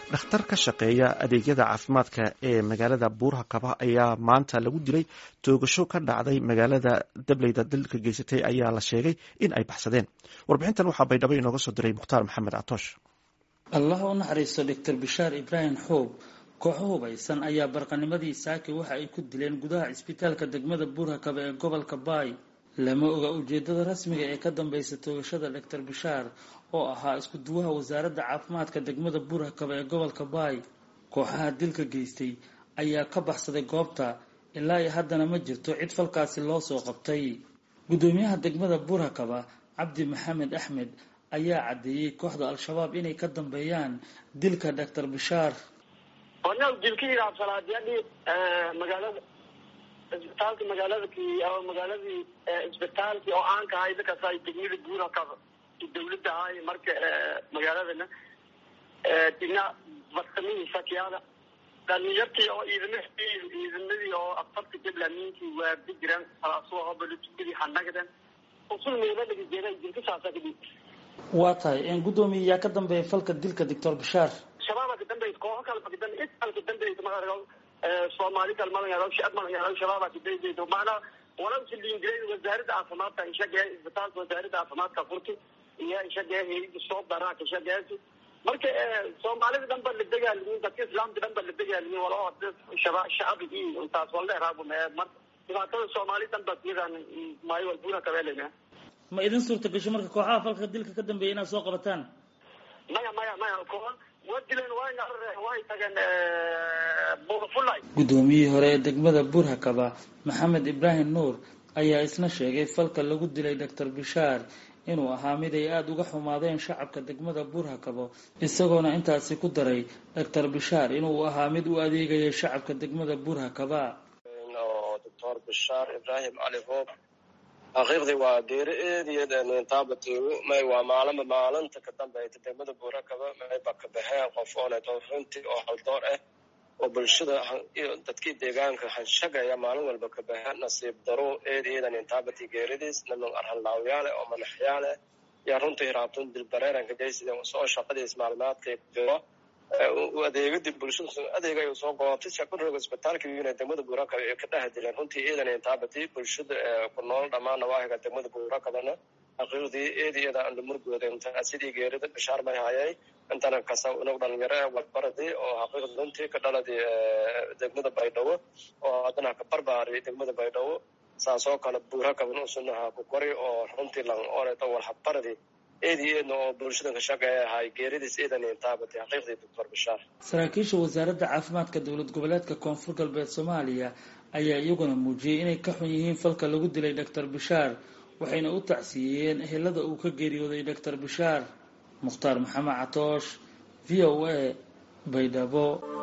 dhakhtar ka shaqeeya adeegyada caafimaadka ee magaalada buuraha kaba ayaa maanta lagu dilay toogasho ka dhacday magaalada dableyda dalka geysatay ayaa la sheegay in ay baxsadeen warbixintan waxaa baydhabo inooga soo diray mukhtaar maxamed catoosh allah u naxariisto doctor bishaar ibraahim xoob kooxo hubaysan ayaa barqanimadii saaki waxa ay ku dileen gudaha cisbitaalka degmada buurhakaba ee gobolka baay lama oga ujeedada rasmiga ee ka dambeysa toogashada doctor bishaar oo ahaa isku duwaha wasaaradda caafimaadka degmada buurhakaba ee gobolka baay kooxaha dilka geystay ayaa ka baxsaday goobta ilaa iyo haddana ma jirto cid falkaasi loo soo qabtay guddoomiyaha degmada buurhakaba cabdi maxamed axmed ayaa caddeeyey kooxda al-shabaab inay ka dambeeyaan dilka doctor bishaar onaw dilkii raabsalaadiyadii magaalada isbitaalka magaaladakii ama magaaladii isbitaalkii oo aanka ahay dadkaas ay degmada buurhakaba dawladda ahay marka magaaladana dina bartamihiisa kiyaada dhalinyartii oo ciidamadii ciidamadii oo afarta jablaamiinkii waadi jiraan salaasuha oo balatukadii hanagdan usul meela laga jeeday dilka saasa kadib waa tahay guddoomiye yaa ka dambeeya falka dilka doctor bishaar shabaaba ka dambeyd kooxo kale ka dambe cid kale ka dambeyd maarag soomaali kale malangaado shicib malangaado shabaaba ka dambeyd macnaa walaalka liindiray wasaaradda caafimaadka ishagee isbitaalka wasaaradda caafimaadka furti iyo ishagee hayada soo daraaka ishageesi marka soomaalida dhan ba la dagaalimiin dadka islaamka dhan ba la dagaalimiin wala shaba shacabigii intaas wala dheeraabu marka dhibaatada soomaali dhan ba iyadan maayo walbuna kabeelena ma idin suurta gasho marka kooxaha falka dilka ka dambeeya inaad soo qabataan maya maya maya kooxan waa dileen waayna way tageen buurfulay guddoomiyihii hore ee degmada buurhakaba maxamed ibraahim nuur ayaa isna sheegay falka lagu dilay doctor bishaar inuu ahaa mid ay aada uga xumaadeen shacabka degmada buurhakabo isagoona intaasi ku daray doctor bishaar inuu ahaa mid u adeegayay shacabka degmada buurhakaba doctor bishaar ibraahim cali hoob xaqiiqdii waa geeri eediyeed taabatiigu may waa maalinba maalinta ka dambeyta degmada buurakaba mayba ka baxeen qof ooneto runtii oo haldoor ah oo bulshada dadkii deegaanka hanshagaya maalin walba ka baxeen nasiib daro eediyeedan intaabati geeridiis niman arhanlaawyaale oo madaxyaale yaa runtii raabtun dilbareeranka jaysida soo shaqadiis maalmaadkay jiro adeegadii bulshada adeega ay soo goobtay shakuroga isbitaalka yuna degmada buurakaba ay ka dhex dileen runtii eedan intaabati bulshada ku nool dhammaan nawaahiga degmada buurakabana xaqiiqdii eediyada aan lamurgooda inta sidii geerida bishaar may hayay intana kasa unug dhalinyaro ee wadbaradii oo xaqiiqda runtii ka dhaladii degmada baydhabo oo haddana ka barbaari degmada baydhabo saasoo kale buurakaban usunaha ku kori oo runtii lan oreto walhabaradii eedi eedna oo bulshada ka shaqeeya ahay geeridiis eedan intaabatay xaqiiqdii doctor bishaar saraakiisha wasaaradda caafimaadka dowlad goboleedka koonfur galbeed soomaaliya ayaa iyaguna muujiyey inay ka xun yihiin falka lagu dilay doctor bishaar waxayna u tacsiiyeen ehelada uu ka geeriyooday doctor bishaar mukhtaar maxamed catoosh v o a baydhabo